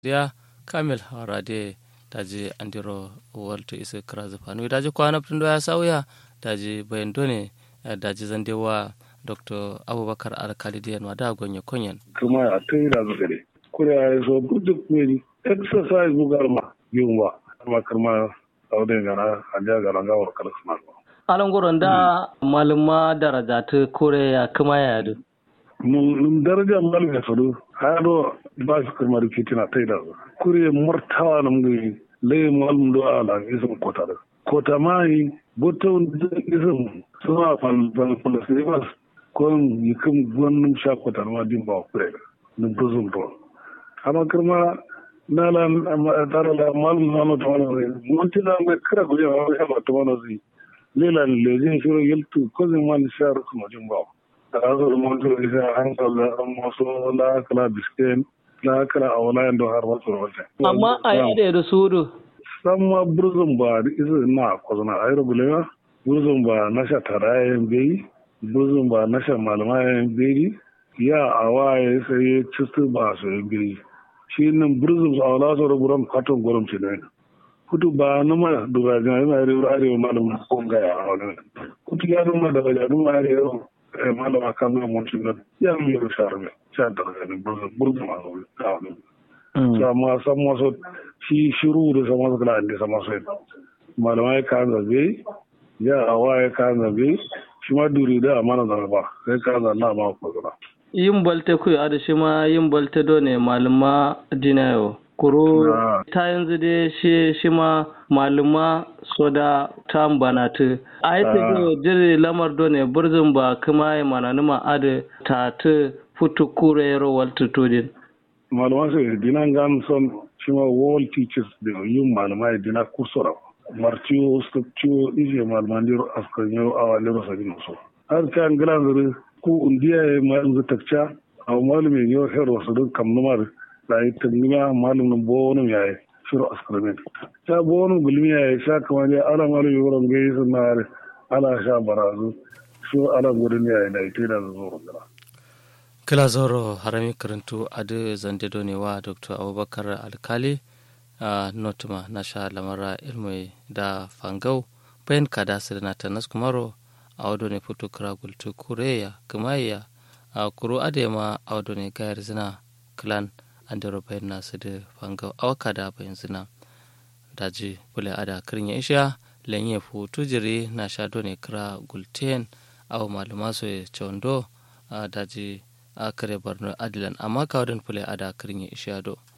dia kamil harade daji andiro walto isa krazu panu daji kwana pindo ya sauya daji bayan done daji zandewa dr abubakar alkalidiyan wada gonye konyen kuma a ta yi razu gare kuri a so duk meri exercise bugar ma yiwu ba kuma karma saudin gana a ja gana gawar kalasma alan goron da maluma daraja ta kore ya kuma ya yadu mun daraja malum ya sadu hado ba su karma da fitina ta yi razu kuri martawa na mun lai malum do ala isin kota da kota mai botun isin suna falfalasivas kon yikum gonnum shakotan ma dimba kure num buzum to ama kirma nala dara la malum nano to wala monti na me kra go ya ha to wala zi lela le jin shiro yeltu ko zin man shar ko mo dimba azo monti ri sa an ko la mo so la kala bisken la kala awla ndo har wato wata amma a yade da sudu samma burzum ba izu na ko zana ayro bulewa burzum ba na sha tarayen bai buzun ba na shan malamayan beri ya a waye sai ya cistu ba su yin beri shi nan burzun su a wala sauran buran katon gurin ce ne kutu ba na ma duba jina yana arewa arewa malamin kon gaya a wani kutu ya nuna da wajen nuna arewa malama kan nuna mun nan ya nuna yau shahar mai sha da ganin burzun burzun a wani a wani sama san masu shi shiru da sama su kala inda sama su malamai kan zabe ya a waye kan zabe shi ma duri da amana da ba sai ka zanna ma ku zura yin balte ku da shi ma yin balte do ne maluma dinayo kuro ta yanzu dai shi shi ma maluma soda ta bana ta a yi ta jiri lamar do ne burzin ba kuma yi mana numa ada ta ta futu kure yaro walta tudin maluma sai dinan gan son shi ma world teachers da yin maluma dina kursora martiyo stokciyo ije malmandir askanyo a walero sabin so har kan gilan zuri ku undiya ya ma yanzu takca a malumin yau hero su duk kam numar da yi tangima malumin bonum ya yi shiru askarmin ta bonum gulmi ya yi sha kamar ya ala malumin wurin gai sun na ala sha barazu su ala gudun ya yi da ita da zuwa gara. kila zoro harami karantu adu zande donewa dr abubakar alkali a uh, notuma na sha lamara ilmai da fangau bayan kada su da nata nas kumaro a wado ne fito kira gultu kureya kumaiya a kuro adema a wado ne gayar zina clan an da bayan nasu da fangau a waka da bayan zina daji bule ada kirin ya isha lenye fu tujiri na sha ne kira gulten a maluma su ya chondo a daji a kare barno adilan amma kawadin bule ada kirin ya isha do